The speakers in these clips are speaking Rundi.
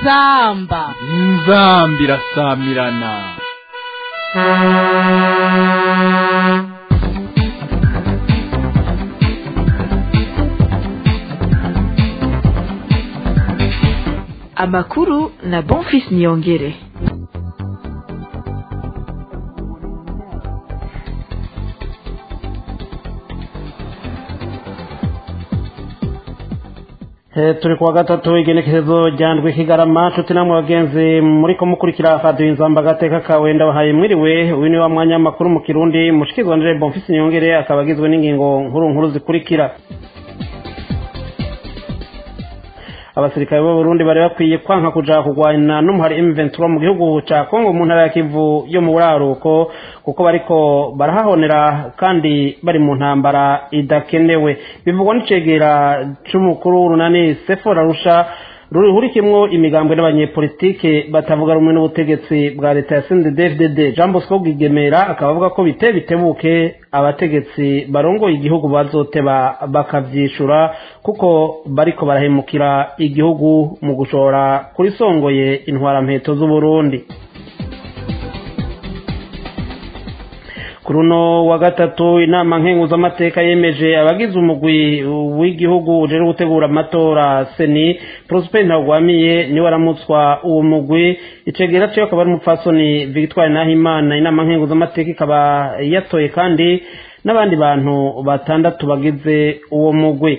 inzamba inzamba irasamirana amakuru na bonfis niyongere turi kuwa gatatu igenekerezo rya ndwi kigarama nshuti namwe bagenzi muri kumukurikira radiyo inzamba agateka kawe ndabahaye mwiriwe uyu ni wa mwanya w'amakuru mu kirundi mushikizwa ndire bonfisi nyongere akaba agizwe n'ingingo nkuru nkuru zikurikira abasirikare b'abarundi bari bakwiye kwanka kuja kurwana n'umuhari M23 mu gihugu ca Kongo mu ntara ya Kivu yo mu buraruko kuko bariko barahahonera kandi bari mu ntambara idakenewe bivugwa n'icegera c'umukuru runani Sefora Rusha rurihurikimwo imigambwe n'abanyepolitike batavuga rumwe n'ubutegetsi bwa leta ya CNDD-FDD Jean Bosco Gigemera akaba avuga ko bite bitebuke abategetsi barongoye igihugu bazoteba bakavyishura kuko bariko barahemukira igihugu mu gushora kuri songoye intwara mpeto z'u Burundi kuri uno wa gatatu inama nkenguzamateka yemeje abagize umugwi w'igihugu ujejwe gutegura amatora seni prosper ntagwamiye niwe aramutswa uwo mugwi icegera ciwe akaba ari umupfasoni victoire nahimana inama nkenguzamateka ikaba yatoye kandi n'abandi bantu batandatu bagize uwo mugwi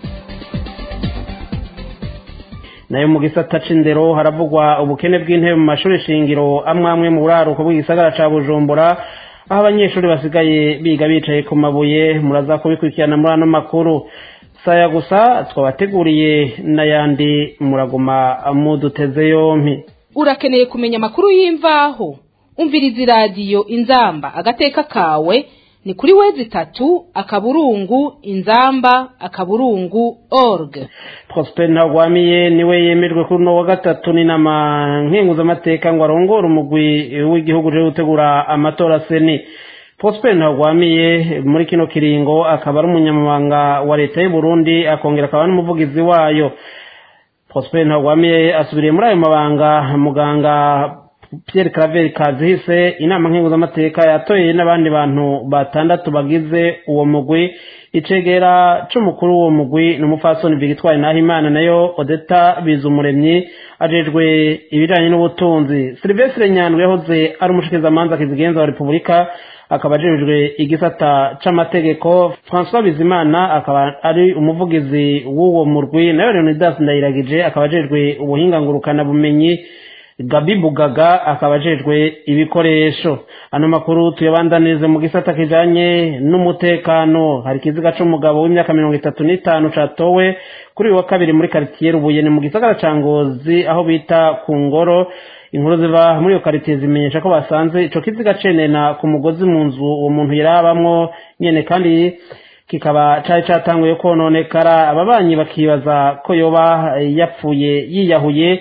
nayo mu gisata c'indero haravugwa ubukene bw'intebe mu mashuri shingiro amwe amwe mu buraruko bw'igisagara ca bujumbura aho abanyeshuri basigaye biga bicaye ku mabuye muraza kubikurikirana muri ano makuru saya gusa twabateguriye n'ayandi muraguma muduteze yompi urakeneye kumenya amakuru y'imvaho umviriza iradiyo inzamba agateka kawe ni kuri wezi itatu akaburungu inzamba akaburungu org prosper ntagwamiye niwe yemejwe kuri uno wa gatatu n'inama nkenguzamateka ngo arongore umugwi w'igihugu uje gutegura amatora seni prosper ntagwamiye muri kino kiringo akaba ari umunyamabanga wa leta y'u Burundi akongera akaba n'umuvugizi wayo prosper ntagwamiye asubiriye muri ayo mabanga muganga Pierre Claver Kazihise inama nkenguzamateka yatoye n'abandi bantu batandatu bagize uwo mugwi icegera c'umukuru w'uwo mugwi n'umupfasoni Victoire Nahimana nayo Odeta Bizumuremyi ajejwe ibijanye n'ubutunzi Sylvestre Nyandwi yahoze ari umushikizamanza kizigenza wa Repubulika akaba ajejwe igisata c'amategeko François Bizimana akaba ari umuvugizi w'uwo murwi nayo Leonidas Ndayiragije akaba ajejwe ubuhinga ngurukana bumenyi Gabi Bugaga akaba ajejwe ibikoresho ano makuru tuyabandanirize mu gisata kijanye n'umutekano hari ikiziga c'umugabo w'imyaka mirongo itatu n'itanu catowe kuri uyu wa kabiri muri karitiye Rubuyene mu gisagara ca Ngozi aho bita ku ngoro inkuru ziva muri iyo karitiye zimenyesha ko basanze ico kiziga cenena ku mugozi mu nzu uwo muntu yarabamwo nyene kandi kikaba cari catanguye kononekara ababanyi bakibaza ko yoba yapfuye yiyahuye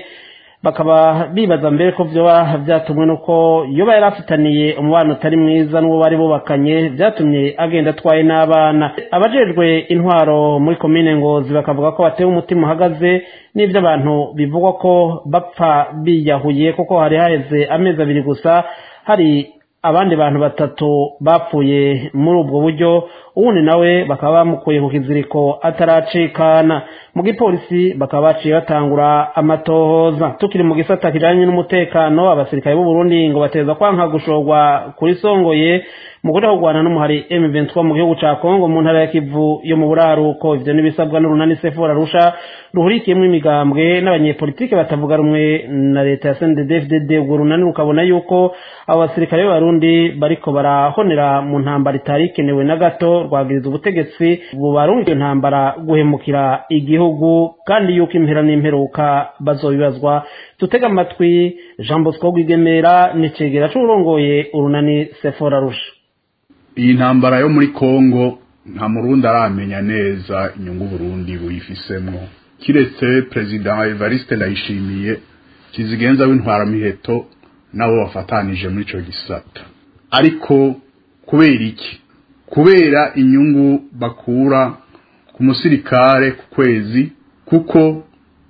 bakaba bibaza mbere ko vyoba vyatumwe nuko yoba yari afitaniye umubano utari mwiza n'uwo bari bubakanye vyatumye agenda atwaye n'abana abajejwe intwaro muri komine ngozi bakavuga ko batewe umutima uhagaze n'ivyo abantu bivugwa ko bapfa biyahuye kuko hari haheze amezi abiri gusa hari abandi bantu batatu bapfuye muri ubwo buryo uwundi nawe bakaba bamukuye ku kiziriko ataracikana mu gipolisi bakaba baciye batangura amatohoza tukiri mu gisata kijanye n'umutekano abasirikare b'u Burundi ngo bateza kwanka gushorwa kuri songoye mu kuja kurwana n'umuhari M23 mu gihugu ca Kongo mu ntara ya Kivu yo mu buraruko ivyo nibisabwa n'urunani Sefora Rusha ruhurikiyemwo imigambwe n'abanyepolitike batavuga rumwe na leta ya CNDD-FDD urwo runani rukabona yuko abo basirikare b'abarundi bariko barahonera mu ntambara itari ikenewe na gato rwagiriza ubutegetsi bubarunga iyo ntambara guhemukira igihugu kandi yuko impera n'imperuka bazobibazwa tutega amatwi Jean Bosco Rwigemera n'icegera c'urongoye urunani Sefora Rusha iyi ntambara yo muri Kongo nta murundi aramenya neza inyungu Burundi buyifisemwo kiretse President Evariste Ndayishimiye kizigenza w'intwaramiheto nabo bafatanije muri ico gisata ariko kubera iki kubera inyungu bakura ku musirikare ku kwezi kuko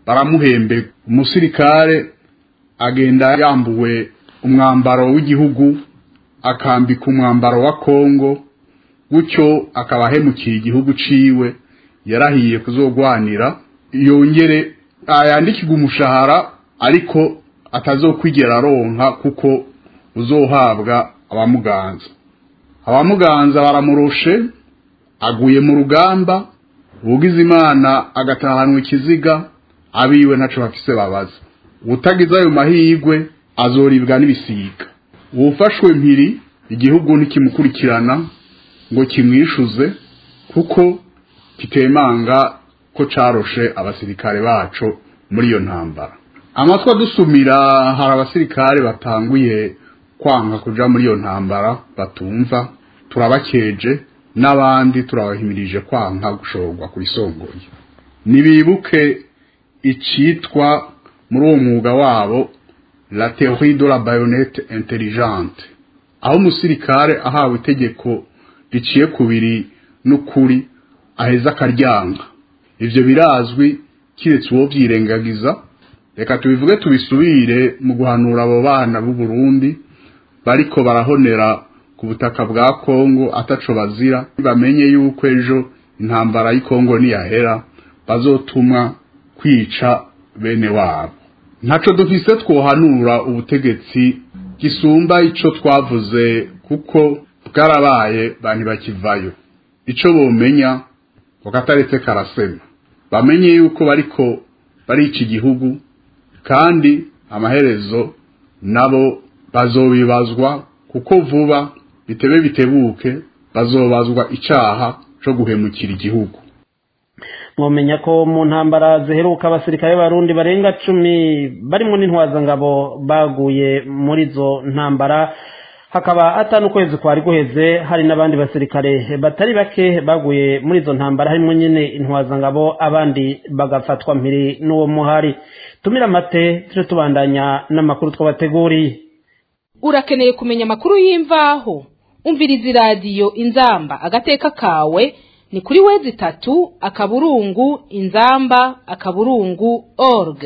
baramuhembe umusirikare agenda yambuwe umwambaro w'igihugu akambika umwambaro wa kongo gutyo akaba ahemukiye igihugu ciwe yarahiye kuzogwanira yongere yandikirwa umushahara ariko atazokwigera aronka kuko uzohabwa abamuganza abamuganza baramurushe aguye mu rugamba ubugize imana agatahanwa ikiziga abiwe ntaco bafise babaza utagize ayo mahirwe azoribwa n'ibisiga uwufashwe mpiri igihugu ntikimukurikirana ngo kimwishuze kuko kitemanga ko caroshe abasirikare baco muri iyo ntambara amatwi adusumira hari abasirikare batanguye kwanga kuja muri iyo ntambara batumva turabakeje n'abandi turabahimirije kwanka gushorwa ku isongoye nibibuke icitwa muri uwo mwuga wabo la théorie de la baïonnette intelligente aho umusirikare ahawe itegeko riciye kubiri n'ukuri aheza akaryanga ivyo birazwi kiretse uwo vyirengagiza reka tubivuge tubisubire mu guhanura abo bana b'u Burundi bariko barahonera ku butaka bwa Kongo ataco bazira bamenye yuko ejo intambara y'Kongo niyahera bazotumwa kwica bene wabo ntaco dufise twohanura ubutegetsi gisumba ico twavuze kuko bwarabaye bantu bakivayo ico bomenya bakataretse karasema bamenye yuko bariko barica igihugu kandi amaherezo nabo bazobibazwa kuko vuba bitebe bitebuke bazobazwa icaha co guhemukira igihugu mwomenya ko mu ntambara ziheruka abasirikare b'abarundi barenga cumi barimo n'intwazangabo baguye muri izo ntambara hakaba atanu ukwezi kwari guheze hari n'abandi basirikare batari bake baguye muri izo ntambara harimo nyine intwazangabo abandi bagafatwa mpiri n'uwo muhari tumira amate tujye tubandanya n'amakuru twabateguriye urakeneye kumenya amakuru y'imvaho umviriza iradiyo inzamba agateka kawe ni kuri wezi itatu akaburungu inzamba akaburungu org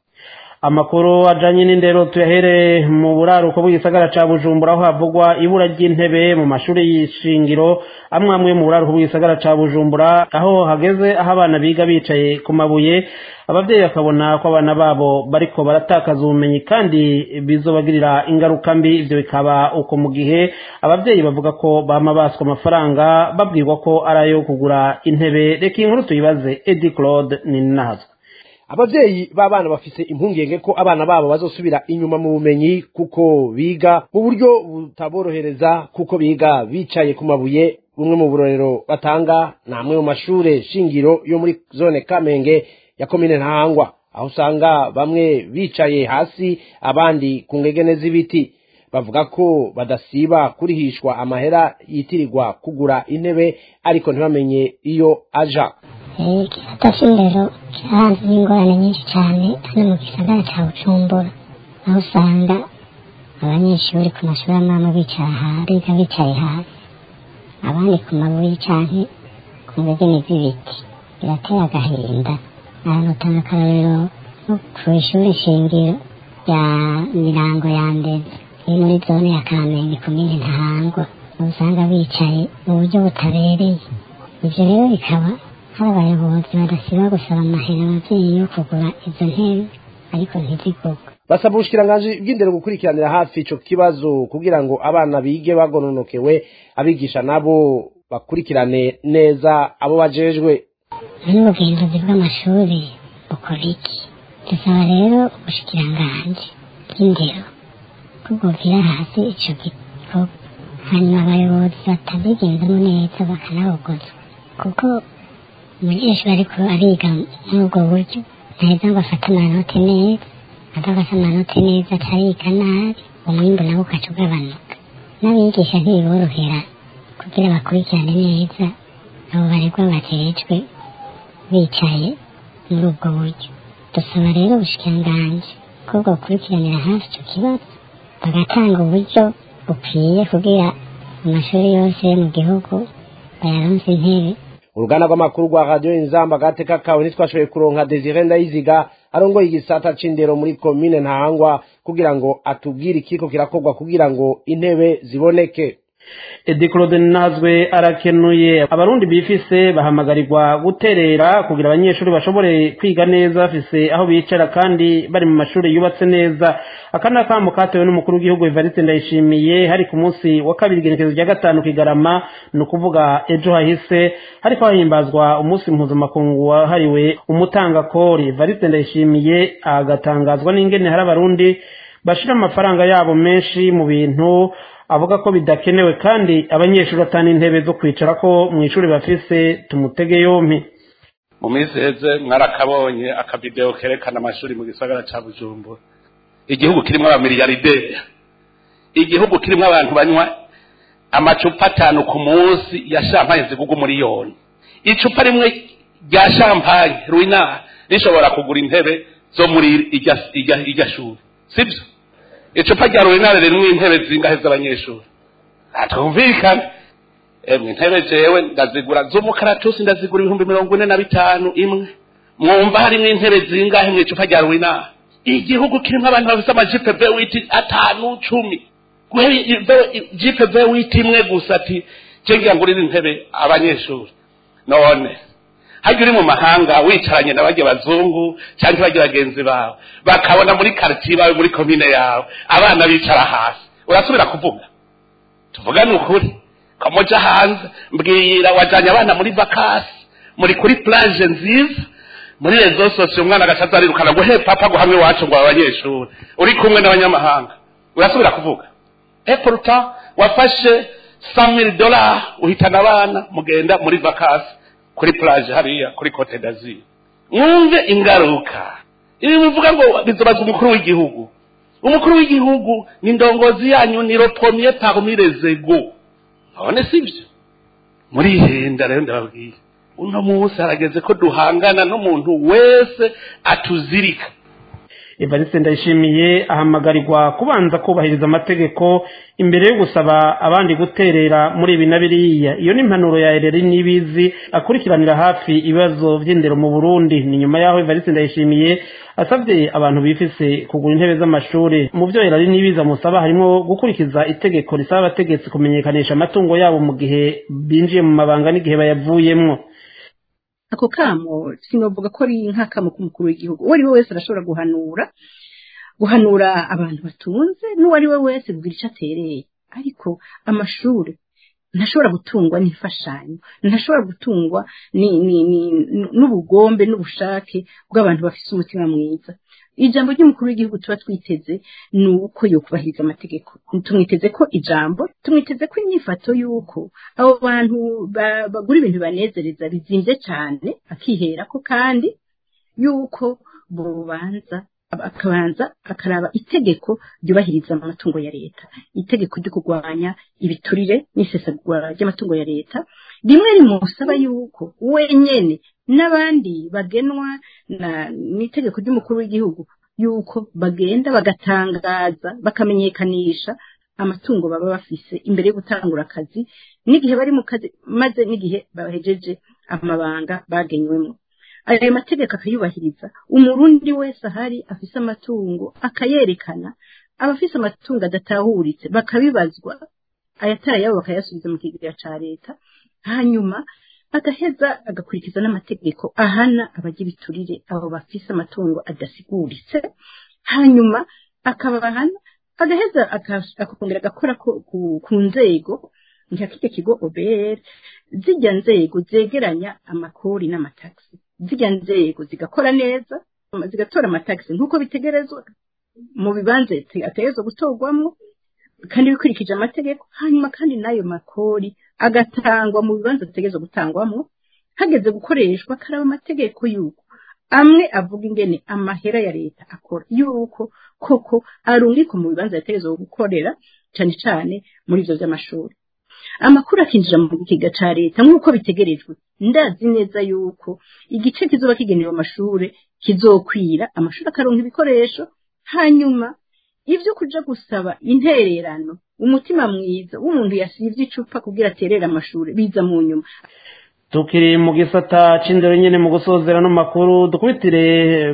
amakuru ajanye n'indero tuyahere mu buraruko bw'igisagara ca bujumbura aho havugwa ibura ry'intebe mu mashuri y'ishingiro amwe amwe mu buraruko bw'igisagara ca bujumbura aho hageze aho abana biga bicaye ku mabuye abavyeyi bakabona ko abana babo bariko baratakaza ubumenyi kandi bizobagirira ingaruka mbi ivyo bikaba uko mu gihe abavyeyi bavuga ko bama baswa amafaranga babwirwa ko ari ayo kugura intebe reka iyi nkuru tuyibaze edi claude ni nahazwe abavyeyi b'abana bafise impungenge ko abana babo bazosubira inyuma mu bumenyi kuko biga mu buryo butaborohereza kuko biga bicaye ku mabuye bumwe mu burorero batanga ni amwe mu mashure shingiro yo muri zone kamenge ya komine ntahangwa aho usanga bamwe bicaye hasi abandi ku ngegene z'ibiti bavuga ko badasiba kurihishwa amahera yitirirwa kugura intebe ariko ntibamenye iyo aja igisata c'indero cyahanze n'ingorane nyinshi cyane hano mu gisagara cya bucumbura aho usanga abanyeshuri ku mashuri amwe amwe bicara biga bicaye hasi abandi ku mabuye canke ku ngegene z'ibiti biratera agahinda ahantu utanga akarorero nko ku ishuri shingiro rya mirango ya mbere iri muri zone ya kamenge komine ntahangwa aho usanga bicaye mu buryo butabereye ivyo rero bikaba hari abayobozi badasiba gusaba amahera abavyeyi yo kugura izo ntebe ariko ntizigurwe basaba ubushikiranganji bw'indero gukurikiranira hafi ico kibazo kugira ngo abana bige bagononokewe abigisha nabo bakurikirane neza abo bajejwe n'ubugenzuzi bw'amashuri bukora iki dusaba rero ubushikiranganji bw'indero ko bwovira hasi ico gikorwa hanyuma abayobozi batabigenzemo neza bakanabogozwa kuko umunyeshuri ariko ariga muri ubwo buryo ntaheza ngo afate amanota neza adafata amanota neza atariga nabi umwimbu nawe ugaca ugabanuka n'abigisha ntibiborohera kugira bakurikirane neza abo baregwa bajejwe bicaye muri ubwo buryo dusaba rero ubushikiranganji ko bwokurikiranira hafi icyo kibazo bagatanga uburyo bukwiye kugira amashuri yose yo mu gihugu bayaronse intebe uruganda rw'amakuru rwa radiyo inzamba agateka kawe ntitwashoboye kuronka desire ndayiziga arongoye igisata c'indero muri komine ntahangwa kugira ngo atubwire ikiko kirakorwa kugira ngo intebe ziboneke edi claude nazwe arakenuye abarundi bifise bahamagarirwa guterera kugira abanyeshuri bashobore kwiga neza bafise aho bicara kandi bari mu mashuri yubatse neza aka ni akamo katewe n'umukuru w'igihugu evariste ndayishimiye hari ku munsi wa kabiri igenekezo rya gatanu kigarama ni ukuvuga ejo hahise hariko hahimbazwa umunsi mpuzamakungu wahariwe umutangakori evariste ndayishimiye agatangazwa n'ingene hari abarundi bashira amafaranga yabo menshi mu bintu avuga ko bidakenewe kandi abanyeshuri batana intebe zo kwicara ko mu ishuri bafise tumutege yompi mu minsi heze mwarakabonye akavideo kerekana amashuri mu gisagara ca bujumbura igihugu kirimwo abamiliyarderi igihugu kirimwo abantu banywa amacupa atanu ku munsi ya shampanye ziguga umuriyoni icupa rimwe rya shampanye ruina rishobora kugura intebe zo muri irya irya irya shuri sibyo icupa rya rurinare ririmo intebe zingahe z'abanyeshuri atumvikana emwe intebe jewe ndazigura z'umukaratusi ndazigura ibihumbi mirongo ine na bitanu imwe mwumva harimo intebe zingahe mu icupa rya rurinare igihugu kirimo abantu bafite amajipe vewiti atanu cumi jipe vewiti imwe gusa ati jengira ngurira intebe abanyeshuri none hajya uri mu mahanga wicaranye na bajya bazungu cyangwa bajya bagenzi bawe bakabona muri karitsiye bawe muri komine yawe abana bicara hasi urasubira kuvuga tuvuga ni ukuri kamuja hanze mbwira wajyanye abana muri vakasi muri kuri plage nziza muri rezo sosiyo umwana agasaza arirukana ngo he papa ngo hamwe iwacu ngo abanyeshuri uri kumwe n'abanyamahanga urasubira kuvuga epuruta wafashe samiri dola uhitana abana mugenda muri vakasi kuri plage hariya kuri cote d'azur mwumve ingaruka ibi bivuga ngo bizobaza umukuru w'igihugu umukuru w'igihugu ni ndongozi yanyu ni ropomiye parmi les ego none sibyo murihenda rero ndababwiye uno munsi harageze ko duhangana n'umuntu wese atuzirika evariste ndayishimiye ahamagarirwa kubanza kubahiriza amategeko imbere yo gusaba abandi guterera muri ibi na biriya iyo ni impanuro ya ereri n'ibizi akurikiranira hafi ibibazo by'indero mu burundi ni nyuma y'aho evariste ndayishimiye asabye abantu bifise kugura intebe z'amashuri mu byo ereri n'ibizi amusaba harimo gukurikiza itegeko risaba abategetsi kumenyekanisha amatungo yabo mu gihe binjiye mu mabanga n'igihe bayavuyemwo ako kamo sinovuga ko ari nk'akamo k'umukuru w'igihugu uwo ari we wese arashobora guhanura guhanura abantu batunze n'uwo ari we wese kugira icyo atereye ariko amashuri ntashobora gutungwa n'imfashanyo ntashobora gutungwa n'ubugombe n'ubushake bw'abantu bafite umutima mwiza ijambo ry'umukuru w'igihugu tuba twiteze ni uko yokubahiriza amategeko tumwiteze ko ijambo tumwiteze ko inyifato y'uko abo bantu bagura ibintu banezereza bizimbye cyane akihera ko kandi y'uko bubanza akabanza akaraba itegeko ryubahiriza amatungo ya leta itegeko ryo kurwanya ibiturire n'isesagura ry'amatungo ya leta rimwe rimusaba yuko wenyene n'abandi bagenwa n'itegeko ry'umukuru w'igihugu yuko bagenda bagatangaza bakamenyekanisha amatungo baba bafise imbere yo gutangura akazi n'igihe bari mu kazi maze n'igihe bahejeje amabanga bagenywemo ayo mategeko akayubahiriza umurundi wese ahari afise amatungo akayerekana abafise amatungo adatahuritse bakabibazwa ayatari yabo bakayasubiza mu kigega ca leta hanyuma agaheza agakurikiza n'amategeko ahana abajya ibiturire abo bafise amatungo adasiguritse hanyuma akabahana agaheza akongera agakora ku nzego nka kirya kigo obr zijya nzego zegeranya amakori n'amatagisi zijya nzego zigakora neza zigatora amatagisi nk'uko bitegerezwa mu bibanza ategerezwa gutorwamo kandi bikurikije amategeko hanyuma kandi n'ayo makori agatangwa mu bibanza ategerezwa gutangwamo hageze gukoreshwa karaba amategeko y'uko amwe avuga ingene amahera ya leta akora y'uko koko arungikwa mu bibanza yategerezwa gukorera cyane cyane muri ivyo vy'amashuri amakuru akinjira mu kigega ca leta nk'uko bitegerejwe ndazi neza yuko igice kizoba kigenewe amashure kizokwira amashuri akaronka ibikoresho hanyuma ivyo kuja gusaba intererano umutima mwiza w'umuntu yasivye icupa kugira aterere amashure biza mu nyuma tukiri mu gisata c'indero nyene mu gusozera no makuru dukubitire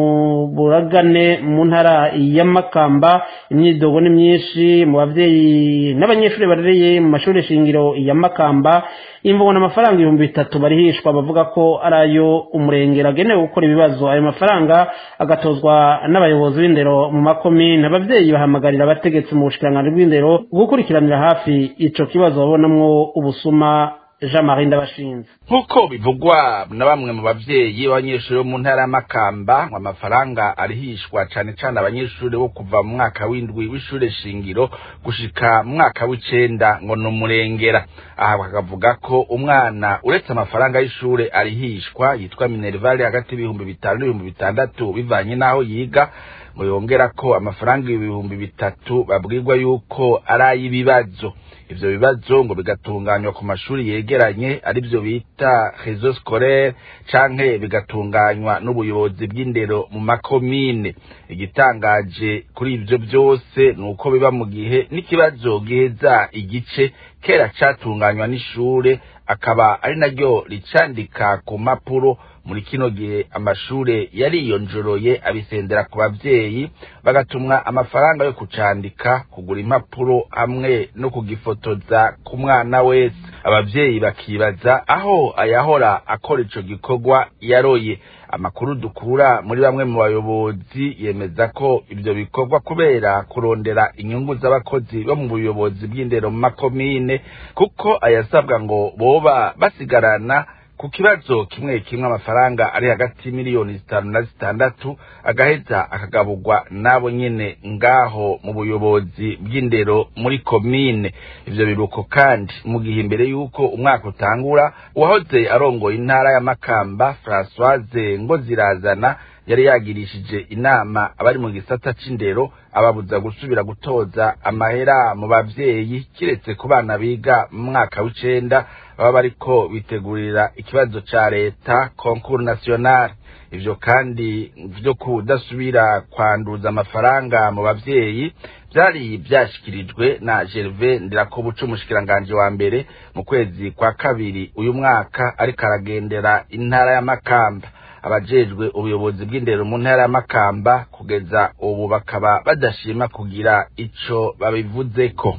mu buragane mu ntara ya Makamba imyidogo ni myinshi mu bavyeyi n'abanyeshuri barereye mu mashuri shingiro ya Makamba imvugo n'amafaranga ibihumbi bitatu barihishwa bavuga ko ari ayo umurengera agenewe gukora ibibazo ayo mafaranga agatozwa n'abayobozi b'indero mu makomine abavyeyi bahamagarira abategetsi mu bushikiranganji bw'indero gukurikiranira hafi ico kibazo babonamwo ubusuma jean marie ndabashinze nk'uko bivugwa na bamwe mu bavyeyi b'abanyeshuri bo mu ntara y'amakamba ngo amafaranga arihishwa cane cane abanyeshuri bo kuva mu mwaka w'indwi w'ishure shingiro gushika mu mwaka w'icenda ngo ni umurengera aha bakavuga ko umwana uretse amafaranga y'ishure arihishwa yitwa minervale hagati y'ibihumbi bitanu n'ibihumbi bitandatu bivanye n'aho yiga ngo yongera ko amafaranga ibihumbi bitatu babwirwa yuko ari ay'ibibazo ivyo bibazo ngo bigatunganywa ku mashuri yegeranye arivyo bita réseau scolaire canke bigatunganywa n'ubuyobozi bw'indero mu makomine igitangaje kuri ivyo vyose ni uko biba mu gihe n'ikibazo giheza igice kera catunganywa n'ishure akaba ari naryo ricandika ku mpapuro muri kino gihe amashure yariyonjoroye abisendera ku bavyeyi bagatumwa amafaranga yo kucandika kugura impapuro hamwe no kugifotoza ku mwana wese abavyeyi bakibaza aho ayahora akora ico gikorwa yaroye amakuru dukura muri bamwe mu bayobozi yemeza ko ivyo bikorwa kubera kurondera inyungu z'abakozi bo mu buyobozi bw'indero mu makomine kuko ayasabwa ngo boba basigarana ku kibazo kimwe kimwe amafaranga ari hagati y'imiliyoni zitanu na zitandatu agaheza akagaburwa n'abo nyene ngaho mu buyobozi bw'indero muri komine ivyo biruko kandi mu gihe imbere y'uko umwaka utangura uwahoze arongoye intara ya makamba francoise ngo zirazana yari yagirishije inama abari mu gisata c'indero ababuza gusubira gutoza amahera mu bavyeyi kiretse ku bana biga mu mwaka w'icenda baba bariko bitegurira ikibazo ca leta concours national ivyo kandi vyo kudasubira kwanduza amafaranga mu bavyeyi vyari vyashikirijwe na Gervais Ndirakobuca umushikiranganje wa mbere mu kwezi kwa kabiri uyu mwaka ariko aragendera intara ya Makamba abajejwe ubuyobozi bw'indero mu ntara ya Makamba kugeza ubu bakaba badashima kugira ico babivuzeko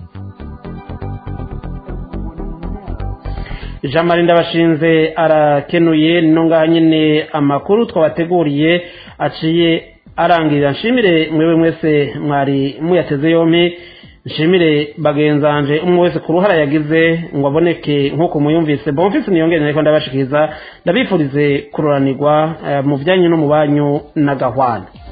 jean marie ndabashinze arakenuye no ngaha nyine amakuru twabateguriye aciye arangirira nshimire mwewe mwese mwari muyateze yompi nshimire bagenzanje umwe wese ku ruhara yagize ngo aboneke nk'uko muyumvise bomfise niyongere ariko ndabashikiriza ndabifurize kururanirwa mu byanyu no mu banyu na gahwana